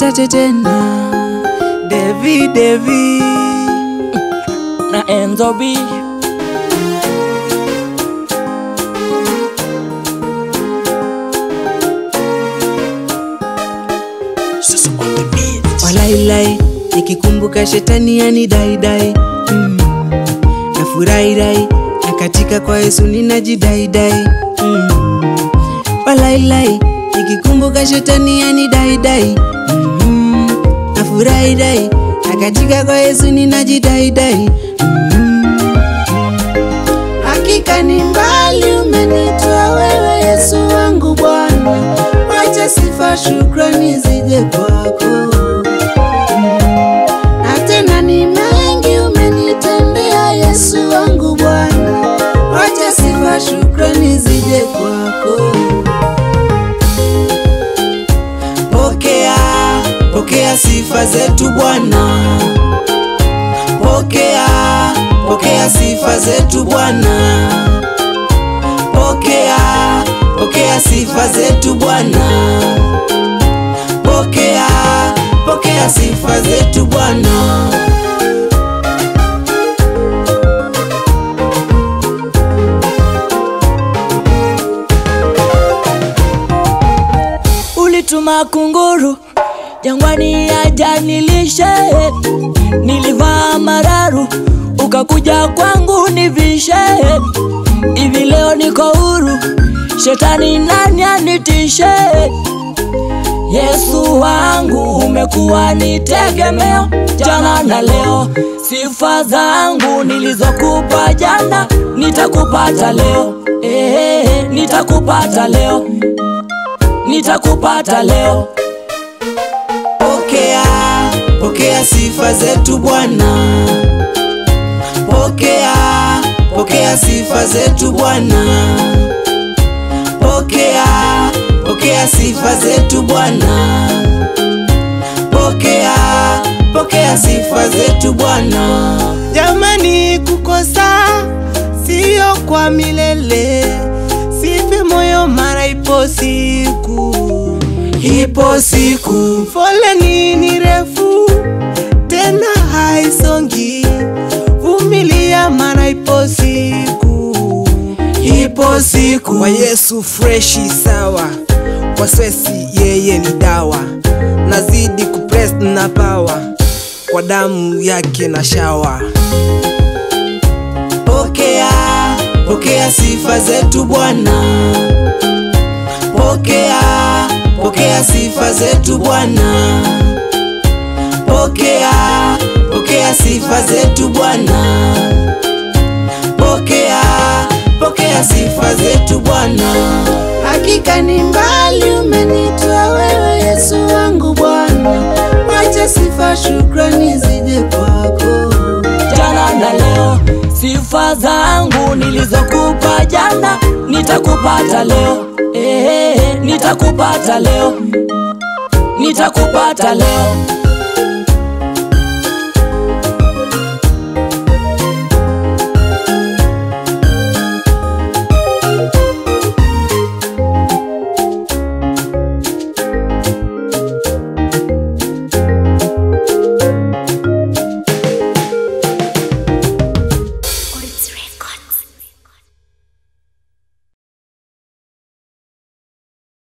tate tena Devi Devi na Enzo B. Walailai nikikumbuka shetani yani daidai mm. na furahirai na katika kwa Yesu ninajidaidai mm. Walailai nikikumbuka shetani yani daidai mm. na furahirai na katika kwa Yesu ninajidaidai mm. Hakika ni mbali umenitoa wewe Yesu wangu Bwana, wacha sifa shukrani zije kwako na tena ni mengi umenitendea Yesu wangu Bwana, wacha sifa shukrani zije kwako. Pokea, pokea sifa zetu Bwana, pokea, pokea sifa zetu Bwana, pokea, pokea sifa zetu Bwana, pokea, pokea sifa zetu Bwana. Ulituma kunguru jangwani ajanilishe, nilivaa mararu ukakuja kwangu nivishe. Hivi leo niko huru, shetani nani anitishe? Yesu wangu umekuwa ni tegemeo jana na leo. Sifa zangu nilizokupa jana nitakupata leo, eh, nitakupata leo, nitakupata leo. Pokea, pokea sifa zetu Bwana, pokea, pokea sifa zetu Bwana, pokea, pokea sifa zetu Bwana, pokea, pokea sifa zetu Bwana. Jamani, kukosa sio kwa milele, sife moyo, mara ipo siku, Ipo siku, foleni ni refu tena haisongi, vumilia, mara ipo siku. ipo siku, Kwa Yesu freshi sawa, kwa swesi yeye ni dawa, nazidi kupress na power, kwa damu yake na shawa. Pokea, pokea sifa zetu Bwana, pokea, pokea sifa zetu Bwana, pokea, pokea sifa zetu Bwana, pokea, pokea sifa zetu Bwana. Hakika ni mbali umenitoa wewe Yesu wangu Bwana, wacha sifa shukrani zije kwako. jana na leo. Sifa zangu nilizokupa jana nitakupata leo, eh, nitakupata leo, nitakupata leo.